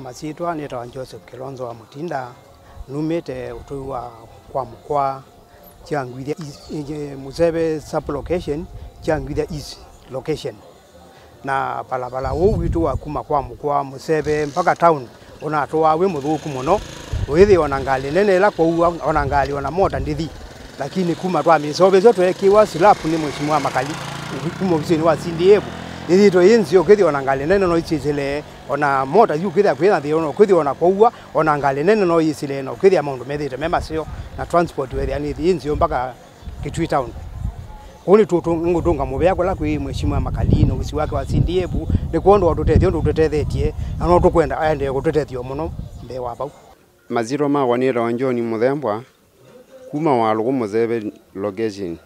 masitwa nitawa Joseph Kilonzo wa Mutinda numite utui wa kwa mukwa chiangwithia Museve sub location chiangwithia east location na balabala uu witu wa kuma kwa mukwa Museve mpaka town unatwa wi muthuku muno withi ona ngali nene ila kwa ona ngali ona mota ndithi lakini kuma twa misove zo twekiwa silapu ni mheshimiwa Makali kuma ofisini wa CDF ithito inzi ukithi ona ngali nene no icicile ona mota yu kwithia kwitha thi ona kwithia ona kwaua ona ngali nene no icile no kwithia maundu methite me macio na transport wethia ni thi inzi mpaka Kitui town kuni tutu ngutunga muvea kula kwi mheshimiwa Makali no wisi wake wa CDF ni kuondoa tutethio ndu tutethetie na no tukwenda aende gututethio muno mbe wa bau maziro makwa nitawa John Muthembwa kuma walugu Museve location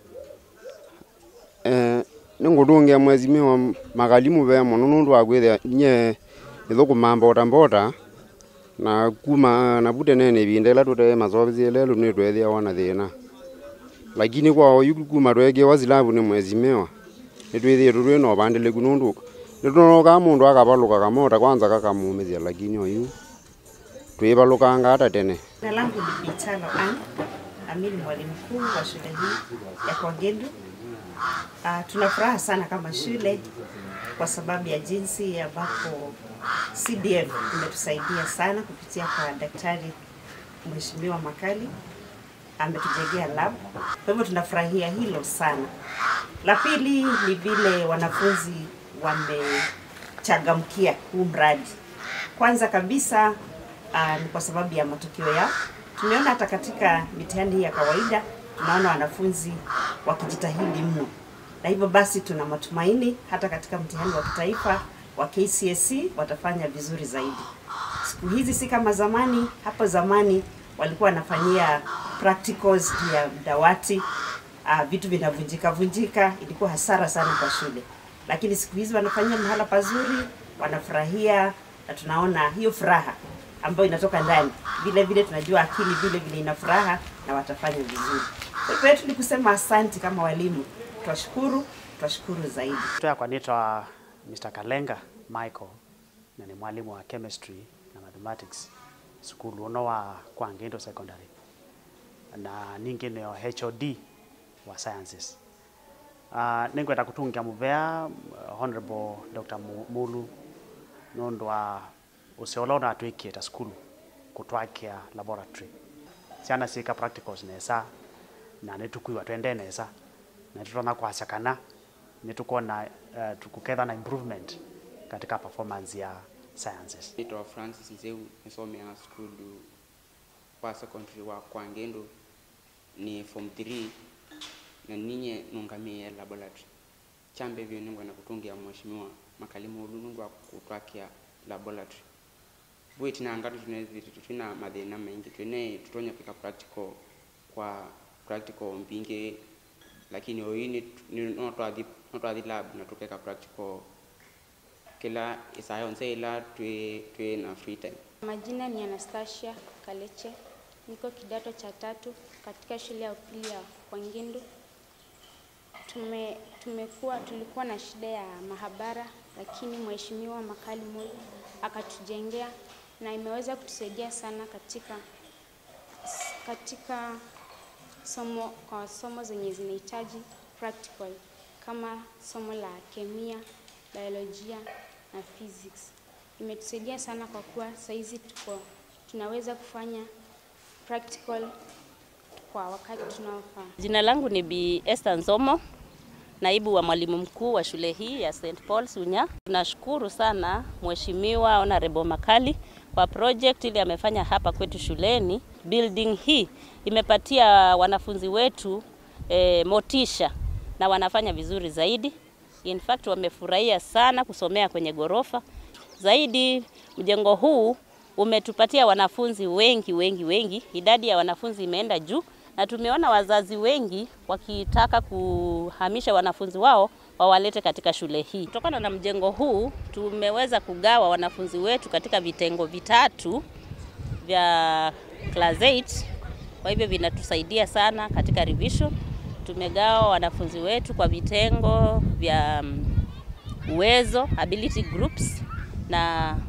eh ningutungia mwezimiwa Makali muvea muno nundu wa kwithia nye ithukuma mbota mbota na kuma na bute nene ivinda ila tutee masovisie lelu nitwethia wana thina lakini kwa oyu kuma twekiwa silavu ni mwezimiwa nitwithie tutwi no vandiliku nundu nitunokaa mundu akavaluka kamota kwanza kakamumithia lakini oyu twivalukanga hata tene Jina langu ni Bitalo Ann, nami ni mwalimu mkuu wa shule hii ya Kwagendu. Uh, tuna furaha sana kama shule kwa sababu ya jinsi ambapo CDF imetusaidia sana kupitia kwa Daktari Mheshimiwa Makali ametujengea lab. Kwa hivyo tunafurahia hilo sana. La pili ni vile wanafunzi wamechangamkia huu mradi. Kwanza kabisa uh, ni kwa sababu ya matokeo yao. Tumeona hata katika mitihani hii ya kawaida tunaona wanafunzi wakijitahidi mno, na hivyo basi tuna matumaini hata katika mtihani wa kitaifa wa KCSE watafanya vizuri zaidi. Siku hizi si kama zamani. Hapo zamani walikuwa wanafanyia practicals juu ya dawati, uh, vitu vinavunjika vunjika, ilikuwa hasara sana kwa shule, lakini siku hizi wanafanyia mahala pazuri, wanafurahia na tunaona hiyo furaha ambayo inatoka ndani. Vile vile tunajua akili vile vile ina furaha na watafanya vizuri. Kwa hivyo yetu ni kusema asanti kama walimu, twashukuru, twashukuru zaidi. Yakwa nitwa Mr. Kalenga Michael na ni mwalimu wa chemistry na mathematics skulu uno wa Kwangindo Secondary na ningi nio HOD wa sciences. Uh, ningwenda kutungia muvea uh, Honorable Dr. Mu- Mulu nundu wa ucio na atwikie ta skulu kutwakia laboratory ciana ciika practicals nesa na nitukwiwa twende nesa na tutona kwaca kana nitukuona uh, tukuketha na improvement katika performance ya sciences Naitwa Francis Nzeu, nisomea skulu kwa secondary wa Kwangendo ni form 3 na ninye nungamie laboratory chambe vyo ningwa na kutungia mheshimiwa makalimu ulu nundu wa kutwakia laboratory bwiti na ngatu tunezi tuna mathina maingi twene tutonya kwika practical kwa practical mbingi lakini oyi ni ni- no twathi no twathi lab na tukeka practical kila isaa yonse ila twi twi na free time Majina ni Anastasia Kaleche, niko kidato cha tatu katika shule ya upili ya Kwangindu. Tume, tumekuwa tulikuwa na shida ya mahabara, lakini Mheshimiwa Makali Moi akatujengea na imeweza kutusaidia sana katika katika somo kwa somo zenye zinahitaji practical kama somo la kemia, biolojia na physics. Imetusaidia sana kwa kuwa saizi tuko tunaweza kufanya practical kwa wakati tunaofaa. Jina langu ni Bi Esther Nzomo, naibu wa mwalimu mkuu wa shule hii ya St Paul Sunya. Tunashukuru sana Mheshimiwa Honorable Makali kwa project ile amefanya hapa kwetu shuleni. Building hii imepatia wanafunzi wetu eh, motisha na wanafanya vizuri zaidi. In fact wamefurahia sana kusomea kwenye gorofa. Zaidi mjengo huu umetupatia wanafunzi wengi wengi wengi, idadi ya wanafunzi imeenda juu, na tumeona wazazi wengi wakitaka kuhamisha wanafunzi wao wawalete katika shule hii. Kutokana na mjengo huu, tumeweza kugawa wanafunzi wetu katika vitengo vitatu vya class 8 kwa hivyo vinatusaidia sana katika revision. Tumegawa wanafunzi wetu kwa vitengo vya mm, uwezo ability groups na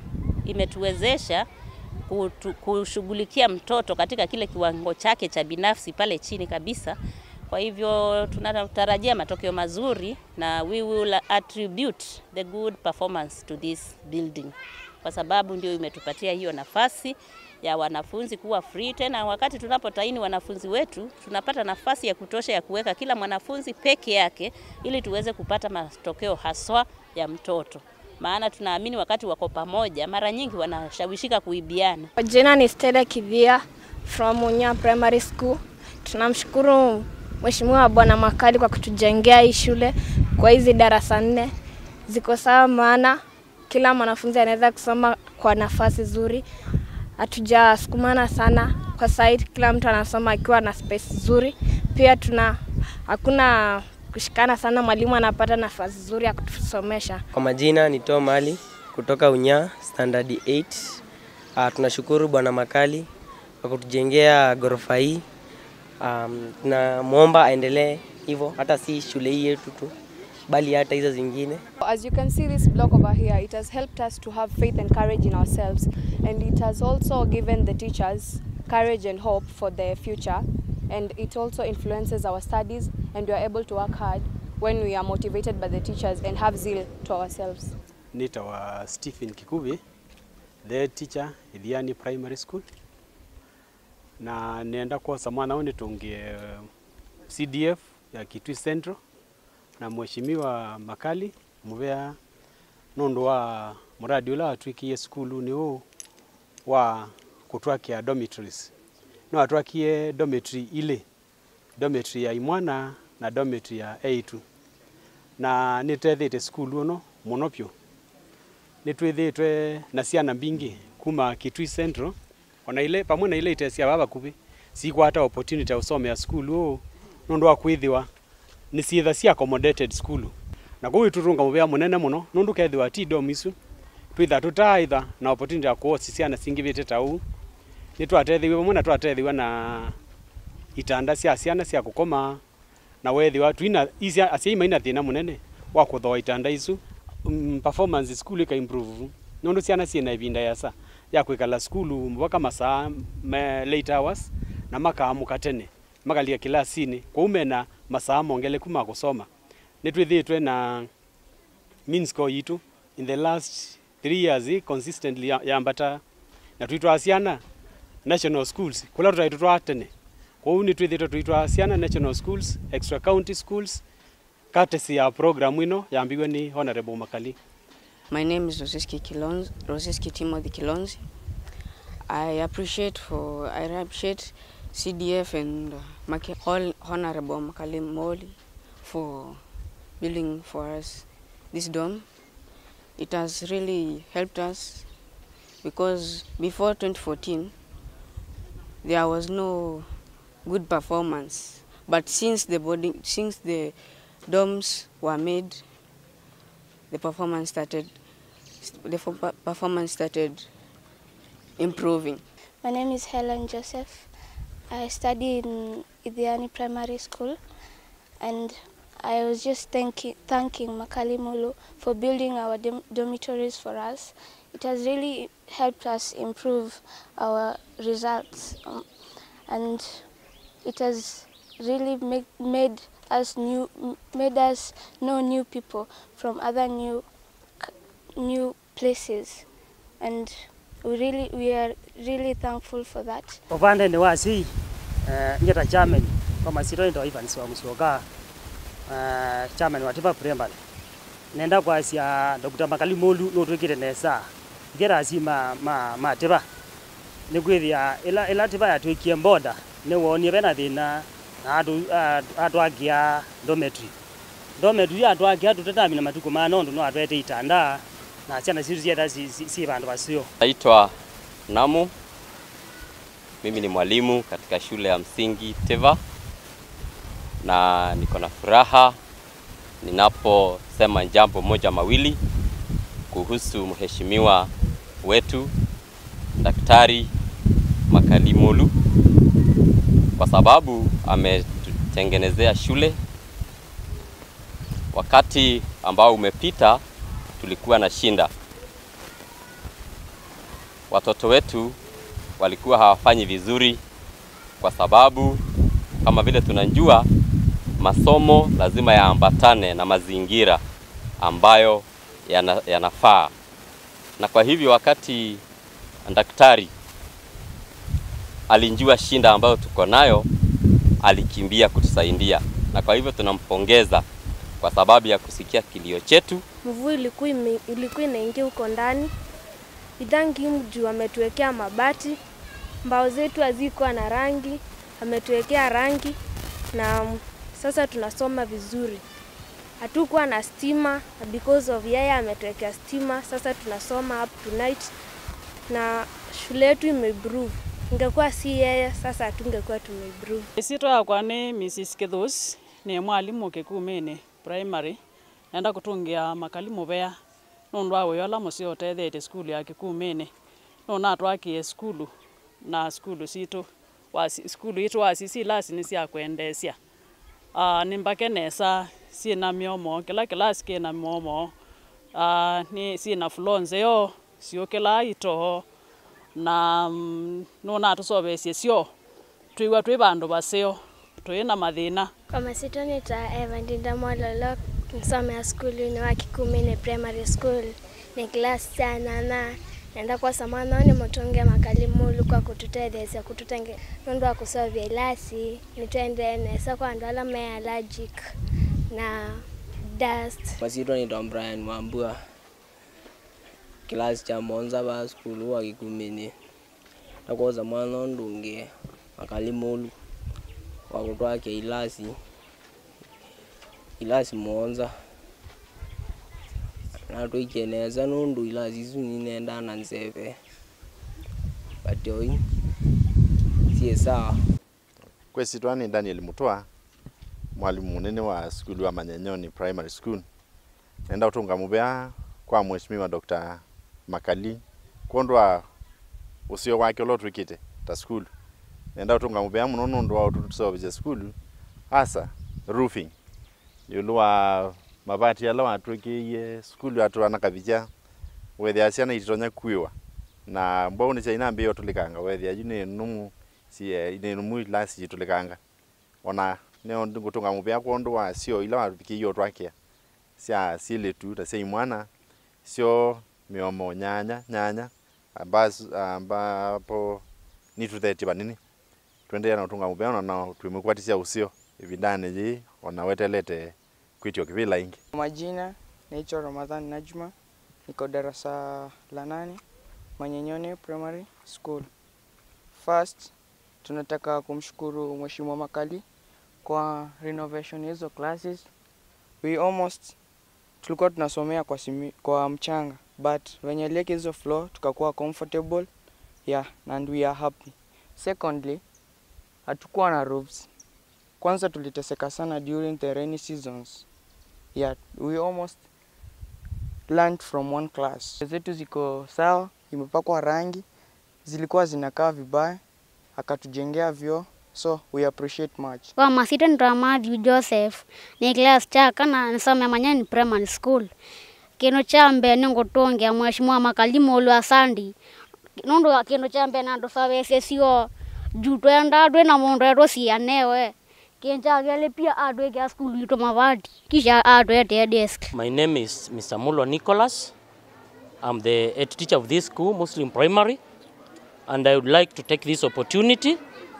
imetuwezesha kutu- kushughulikia mtoto katika kile kiwango chake cha binafsi pale chini kabisa. Kwa hivyo tunatarajia matokeo mazuri na we will attribute the good performance to this building, kwa sababu ndio imetupatia hiyo nafasi ya wanafunzi kuwa free. Tena wakati tunapotaini wanafunzi wetu, tunapata nafasi ya kutosha ya kuweka kila mwanafunzi peke yake, ili tuweze kupata matokeo haswa ya mtoto, maana tunaamini wakati wako pamoja, mara nyingi wanashawishika kuibiana. Kwa jina ni Stella Kivia from Munya Primary School. Tunamshukuru Mheshimiwa Bwana Makali kwa kutujengea hii shule kwa hizi darasa nne ziko sawa, maana kila mwanafunzi anaweza kusoma kwa nafasi nzuri. Hatujasukumana sana kwa site, kila mtu anasoma akiwa na space nzuri. Pia tuna hakuna kushikana sana, mwalimu anapata nafasi nzuri ya kutusomesha. Kwa majina ni Tom Ali kutoka Unya standard 8. Uh, tunashukuru Bwana Makali kwa kutujengea ghorofa hii. Um, tunamwomba aendelee hivyo, hata si shule hii yetu tu, bali hata hizo zingine. As you can see this block over here, it has helped us to have faith and courage in ourselves and it has also given the teachers courage and hope for their future and it also influences our studies and we are able to work hard when we are motivated by the teachers and have zeal to ourselves. nitawa Stephen Kikubi the teacher Ithiani Primary School na nenda kosa mwana ũyũ nĩtũngie CDF ya Kitui Central na mheshimiwa Makali muvea nundu wa muradi ula watwikie skulu ni huu wa kutwakia dormitories no atwakie dormitory ile dormitory ya imwana na dormitory ya A2 na nitethite skulu uno muno pyu nitwithitwe na ciana mbingi kuma Kitui Central ona ile pamwe na ile itesia baba kubi sikwata opportunity ya usomea skulu uu nundu wa kwithiwa ni ciitha cia accommodated skulu na kuu iturunga muvea munene muno nundu kethiwa ti dom isu twitha tutaitha na opportunity ya kuosi ciana cingivite ta uu ni twatethiwe pamwe na twatethiwa na itanda cia ciana cia gukoma na wethiwa twina isia acia ima ina thina munene wa kuthoa itanda isu um, performance school ika improve nundu ciana ciina ivinda yasa ya kwikala skulu mpaka masaa me late hours na makaamuka tene makalia kilasini kwa umena masaa mongeleku ma kusoma nitwithitwe na mean score yitu in the last three years eh, consistently ya- yambata na twitwa ciana national schools kula tutaitu twa tene kwou ni twithitwe twitwa ciana national schools extra county schools courtesy ya program ino yambiwe ni honorable makali My name is Roseski Kilonzi, Roseski Timothy Kilonzi. I appreciate for I appreciate CDF and uh, Maki, all Honorable Makalim Moli for building for us this dome. It has really helped us because before 2014 there was no good performance, but since the boarding, since the domes were made, the performance started the fo- performance started improving. My name is Helen Joseph. I study in Idhiani Primary School and I was just thanking, thanking Makali Mulu for building our dom- dormitories for us. It has really helped us improve our results um, and it has really make, made us new made us know new people from other new c- new places and we really we are really thankful for that upande ni wasi uh, ngeta chairman kwa masiro ndo Evans wa Musyoka uh, chairman wa Tiba Primary nenda kwa sia Dr. Makali Molu no twikire nesa ngera asi ma ma ma Tiba ni kwithia ila ila Tiba ya twikie boda ni wonie bena thina na atu atu agia dormitory dormitory atu agia tutetamina matuko ma nondo no atwete itanda na ciana citu cietha si, si, si bandu basio Naitwa Namu, mimi ni mwalimu katika shule ya msingi Teva, na niko na furaha ninaposema jambo moja mawili kuhusu mheshimiwa wetu Daktari Makali Molu, kwa sababu ametutengenezea shule. Wakati ambao umepita tulikuwa na shinda watoto wetu walikuwa hawafanyi vizuri, kwa sababu kama vile tunajua masomo lazima yaambatane na mazingira ambayo yana, yanafaa, na kwa hivyo wakati daktari alijua shinda ambayo tuko nayo, alikimbia kutusaidia, na kwa hivyo tunampongeza kwa sababu ya kusikia kilio chetu. Mvua ilikuwa ime- ilikuwa inaingia huko ndani. Idhangi juu ametuwekea mabati, mbao zetu hazikuwa na rangi, ametuwekea rangi na mm, sasa tunasoma vizuri. Hatukuwa na stima na because of yeye ametuwekea stima, sasa tunasoma up to night na shule yetu imeimprove. Ingekuwa si yeye, sasa hatungekuwa tumeimprove. Isitwa yakwa ni Mrs. Kithus ni mwalimu kikumini primary nenda kutungia makali muvea nundu wa wiyola musio utethete skulu ya kikumini nuna atwakie skulu na skulu situ wasi, skulu itu wasisi lasi ni cia kwendesya uh, ni mbake nesa ciina miomo kila kilasi kina miomo uh, ni ciina floor nzeo ciukilaa itoho na mm, nuna atusovesie syo twiwa twi vandu vaseo twina mathina Kwa masito nita Evandinda Mwalolo nsomea skulu wa Kikumini Primary School ni klasi cha nana nenda kwa samana ni mutunge makalimulu kwa kututethesya kututenge nundu wa kusovya ilasi nitwende nesa kwa andu ala me allergic na dust Masito ni Tom Brian Mwambua, kilasi cha monza ba skulu wa Kikumini. Takoza mwana ndungie makalimulu wa kutwake ilasi ilasi monza natwikie neza nundu ilasi isu ninenda na nzeve batoi sie sawa kwesitwa ni Daniel Mutwa mwalimu munene wa skulu wa Manyanyoni Primary School nenda utunga muvea kwa mheshimiwa Dr. Makali kondwa usio wake ulo twikite ta skulu nenda utunga muvea muno nundu wa utusovije skulu hasa roofing yulu wa mabati ala watwikiie skulu atwana kavicha wethia ciana ititonya kuiwa na mbau ni chaina mbio tulikanga wethia yu ni numu sie ni numu ilasi jitulikanga ona neo ngutunga muvea kondu wa sio ila watwikiie twakia cia siletu ta cia imwana sio miomo nyanya nyanya ambazo ambapo ni tutheti vanini twendeea na utunga muvea na twimukwatisya usio ivindani ji ona wetelete kwitio kivila ingi Majina naitwa Ramadhan Najma, niko darasa la nane Manyenyone Primary School. First, tunataka kumshukuru Mheshimiwa Makali kwa renovation hizo classes. We almost tulikuwa tunasomea kwa, simi, kwa mchanga but venye lieke hizo floor tukakuwa comfortable yeah, and we are happy. Secondly, hatukuwa na roofs. Kwanza tuliteseka sana during the rainy seasons yeah, we almost learned from one class. Zetu ziko sawa, imepakwa rangi, zilikuwa zinakaa vibaya, akatujengea vyoo, so we appreciate much. Kwa masita ndo Matthew Joseph ni class cha kana nisome Manyani Primary School kino cha mbe ningutungia mheshimiwa makalimu ulu asandi nundu kino cha mbe nandu savese sio juu twenda twina mundu etwo cianewe kinchagele pia atwekea skulu itu mavati kisha atwetee desk My name is Mr. Mulo Nicholas. I'm the head teacher of this school, Muslim Primary, and I would like to take this opportunity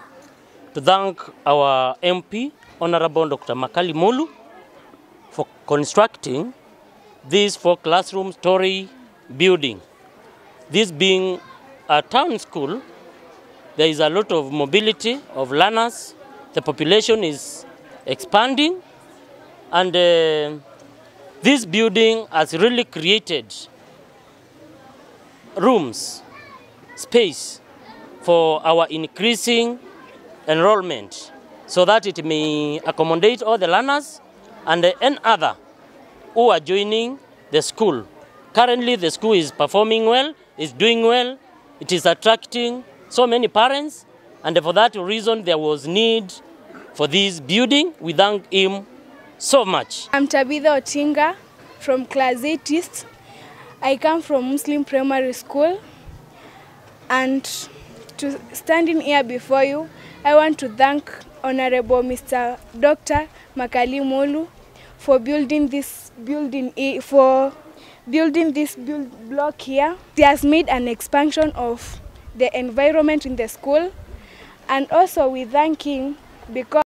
to thank our MP, Honorable Dr. Makali Mulu, for constructing this four classroom story building. This being a town school, there is a lot of mobility of learners. The population is expanding, and uh, this building has really created rooms, space for our increasing enrollment so that it may accommodate all the learners and any other who are joining the school. Currently, the school is performing well, is doing well, it is attracting so many parents, and for that reason, there was need for this building. We thank him so much. I'm Tabitha Otinga from class 8 East. I come from Muslim Primary School. And to standing here before you, I want to thank Honorable Mr. Dr. Makali Molu for building this building i- for building this build block here. He has made an expansion of the environment in the school, and also we thank him because.